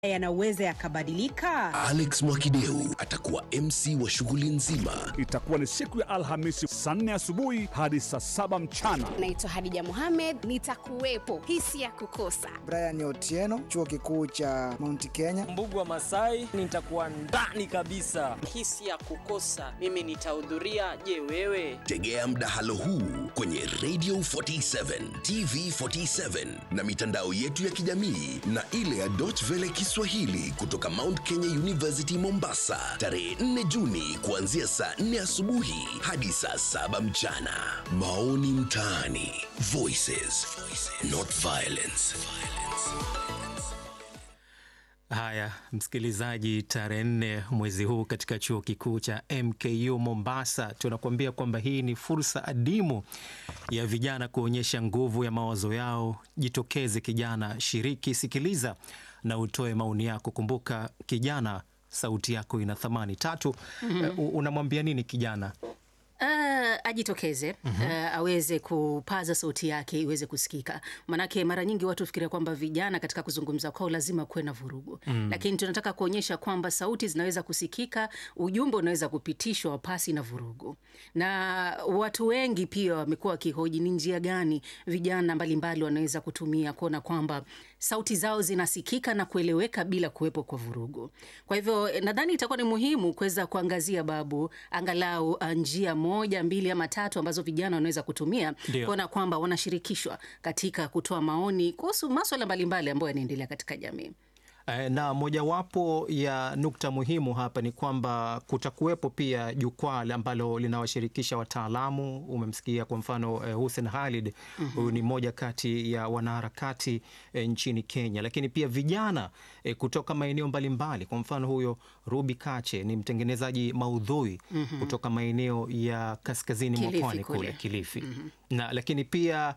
yanaweza yakabadilika? Alex Mwakideu atakuwa MC wa shughuli nzima. Itakuwa ni siku ya Alhamisi saa nne asubuhi hadi saa saba mchana. Naitwa Hadija Mohamed, nitakuwepo. Hisi ya kukosa. Brian Otieno, chuo kikuu cha Mount Kenya. Mbugu wa Masai, nitakuwa ndani kabisa. Hisi ya kukosa, mimi nitahudhuria. Je, wewe? Tegea mdahalo huu kwenye Radio 47, TV 47 na mitandao yetu ya kijamii na ile ya Deutsche Welle Kiswahili kutoka Mount Kenya University Mombasa, tarehe 4 Juni kuanzia saa 4 asubuhi hadi saa saba mchana. Maoni mtaani, Voices, not violence. Haya, msikilizaji, tarehe nne mwezi huu katika chuo kikuu cha MKU Mombasa, tunakuambia kwamba hii ni fursa adimu ya vijana kuonyesha nguvu ya mawazo yao. Jitokeze kijana, shiriki, sikiliza na utoe maoni yako. Kumbuka kijana, sauti yako ina thamani. Tatu, uh, unamwambia nini kijana? Uh, ajitokeze uh, aweze kupaza sauti yake iweze kusikika. Manake mara nyingi watu fikiria kwamba vijana katika kuzungumza kwao lazima kuwe na vurugu mm. Lakini tunataka kuonyesha kwamba sauti zinaweza kusikika, ujumbe unaweza kupitishwa pasi na vurugu. Na watu wengi pia wamekuwa wakihoji ni njia gani vijana mbalimbali wanaweza kutumia kuona kwamba sauti zao zinasikika na kueleweka bila kuwepo kwa vurugu. Kwa hivyo nadhani itakuwa ni muhimu kuweza kuangazia babu angalau uh, njia moja mbili ama tatu ambazo vijana wanaweza kutumia kuona kwamba wanashirikishwa katika kutoa maoni kuhusu maswala mbalimbali ambayo yanaendelea katika jamii. Na mojawapo ya nukta muhimu hapa ni kwamba kutakuwepo pia jukwaa ambalo linawashirikisha wataalamu. Umemsikia kwa mfano eh, Hussein Khalid huyu mm -hmm. ni mmoja kati ya wanaharakati eh, nchini Kenya, lakini pia vijana eh, kutoka maeneo mbalimbali. Kwa mfano huyo Ruby Kache ni mtengenezaji maudhui mm -hmm. kutoka maeneo ya kaskazini mwa pwani kule Kilifi mm -hmm. na lakini pia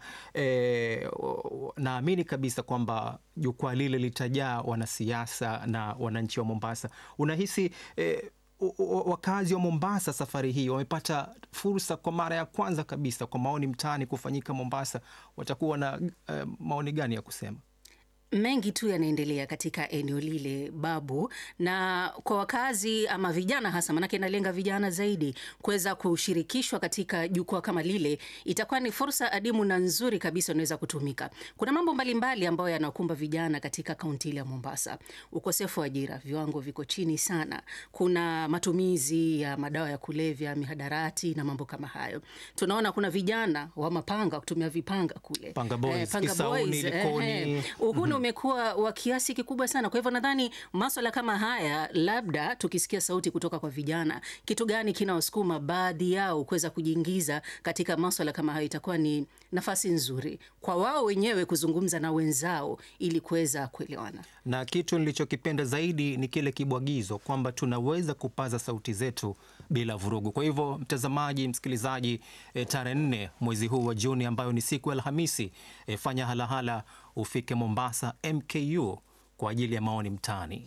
eh, naamini kabisa kwamba jukwaa lile litajaa wanasiasa na wananchi wa Mombasa. Unahisi eh, wakazi wa Mombasa safari hii wamepata fursa kwa mara ya kwanza kabisa kwa maoni mtaani kufanyika Mombasa, watakuwa na eh, maoni gani ya kusema? Mengi tu yanaendelea katika eneo lile babu, na kwa wakazi ama vijana hasa, manake inalenga vijana zaidi, kuweza kushirikishwa katika jukwaa kama lile, itakuwa ni fursa adimu na nzuri kabisa inaweza kutumika. Kuna mambo mbalimbali ambayo yanakumba vijana katika kaunti ile ya Mombasa: ukosefu wa ajira, viwango viko chini sana, kuna matumizi ya madawa ya kulevya, mihadarati na mambo kama hayo. Tunaona kuna vijana wa mapanga kutumia vipanga kule, Panga boys, Eh, Panga Kisauni, boys, Likoni. eh, eh. Uhuni umekuwa wa kiasi kikubwa sana. Kwa hivyo nadhani maswala kama haya, labda tukisikia sauti kutoka kwa vijana, kitu gani kinawasukuma baadhi yao kuweza kujiingiza katika maswala kama hayo, itakuwa ni nafasi nzuri kwa wao wenyewe kuzungumza na wenzao ili kuweza kuelewana. na kitu nilichokipenda zaidi ni kile kibwagizo kwamba tunaweza kupaza sauti zetu bila vurugu. Kwa hivyo, mtazamaji, msikilizaji, e, tarehe nne mwezi huu wa Juni ambayo ni siku ya Alhamisi, e, fanya halahala ufike Mombasa MKU kwa ajili ya maoni mtaani.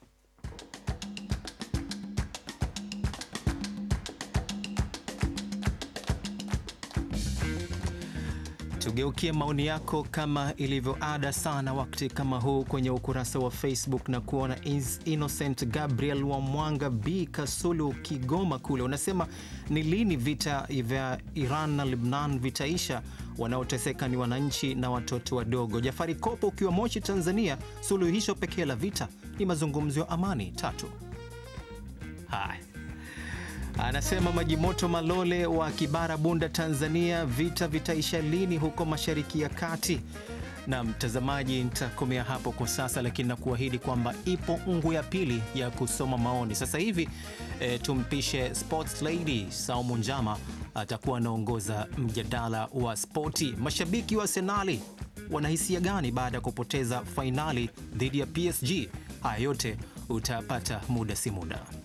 Tugeukie maoni yako kama ilivyo ada sana wakati kama huu kwenye ukurasa wa Facebook na kuona Is Innocent Gabriel wa Mwanga B Kasulu Kigoma kule, unasema ni lini vita vya Iran na Lebnan vitaisha? Wanaoteseka ni wananchi na watoto wadogo. Jafari Kopo ukiwa Moshi Tanzania, suluhisho pekee la vita ni mazungumzo ya amani. Tatu. Haya. Anasema Maji Moto Malole wa Kibara, Bunda, Tanzania, vita vitaisha lini huko Mashariki ya Kati? Na mtazamaji, nitakomea hapo kwa sasa, lakini nakuahidi kwamba ipo ungu ya pili ya kusoma maoni sasa hivi. E, tumpishe sports lady Saumu Njama atakuwa anaongoza mjadala wa spoti. Mashabiki wa Arsenali wanahisia gani baada ya kupoteza fainali dhidi ya PSG? Haya yote utapata muda si muda.